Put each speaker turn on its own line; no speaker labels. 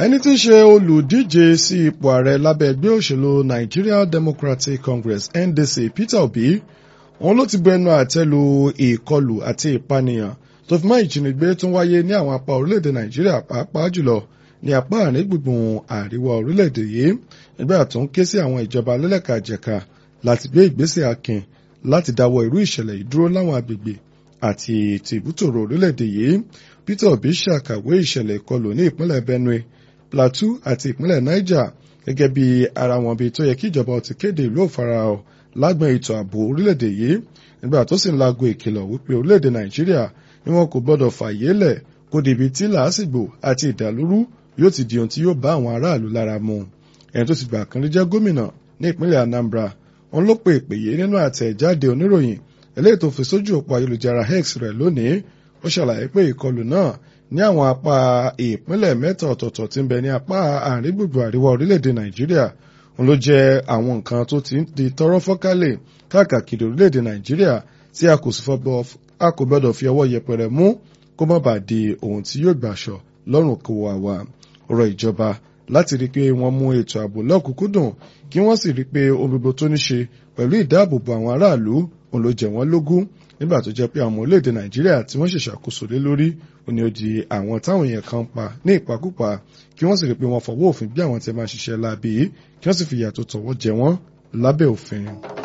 ẹni tí ń ṣe olùdíje sí ipò ààrẹ lábẹ́ ẹgbẹ́ òṣèlú Nigeria Democratic Congress NDC Peter Obi òun ló ti bu ẹnu àtẹ́ lu ìkọlù àti ìpànìyàn tó fi mọ́ ìjínigbé tó ń wáyé ní àwọn apá orílẹ̀-èdè Nàìjíríà pàápàá jùlọ ní apá àárín gbùngbùn àríwá orílẹ̀-èdè yìí nígbà tó ń ké sí àwọn ìjọba lẹ́lẹ́kàjẹ̀ka láti gbé ìgbésẹ̀ akin láti dáwọ́ irú ìṣẹ̀lẹ̀ yìí dúró láwọn agbègbè àti tìbútòrò orílẹ̀-èdè yìí Peter Obi ṣàkàwé ìṣẹ̀lẹ̀ ìkọlù ní ìpínlẹ̀ Benue Plateau àti ìpínlẹ̀ Niger gẹ́gẹ́ bí ara wọn bí tó yẹ kí ìjọba ti kéde ìlú òfarahàn lágbọn ètò ààbò orílẹ̀-èdè yìí nígbà tó sì ń lago ìkìlọ̀ wípé orílẹ̀-èdè Nàìjíríà ni wọn kò gbọdọ̀ fàyè lẹ̀ kó débi tí làásìgbò àti ìdàlúrú yóò ti di ohun tí yóò bá àwọn aráàlú lára mu ẹni tó ti gbà kan rí jẹ́ gómìnà ní ìpínlẹ̀ Anambra òun ló pe ìpè yìí nínú àtẹ̀jáde oníròyìn eléyìí tó fi sójú òpó ayélujára X rẹ̀ lónìí ó ṣàlàyé pé ìkọlù náà ní àwọn apá ìpínlẹ̀ mẹ́ta ọ̀tọ̀ọ̀tọ̀ tí ń bẹ ní apá àárín gbùngbùn àríwá orílẹ̀-èdè Nàìjíríà òun ló jẹ́ àwọn nǹkan tó ti ń di tọ́rọ́ fọ́kálẹ̀ káàkiri orílẹ̀-èdè Nàìjíríà tí a kò sì a kò gbọ́dọ̀ fi ọwọ́ yẹpẹrẹ mú kó má bàa di ohun tí yóò gbàṣọ lọ́rùn kó wa wá ọ̀rọ̀ ìjọba láti rí i pé wọ́n mú ètò ààbò lọ́kùnkúndùn kí wọ́n sì rí i pé ohun gbogbo tó ní ṣe pẹ̀lú ìdáàbòbò àwọn aráàlú òun ló jẹ wọ́n lógún nígbà tó jẹ́ pé àwọn orílẹ̀-èdè Nàìjíríà tí wọ́n ṣèṣàkóso lé lórí òní ó di àwọn táwọn èèyàn kan pa ní ìpakúpa kí wọ́n sì rí i pé wọ́n fọwọ́ òfin gbé àwọn tí máa ṣiṣẹ́ láabi kí wọ́n sì fi ìyà tó tọ̀wọ́ jẹ wọ́n lábẹ́ òfin.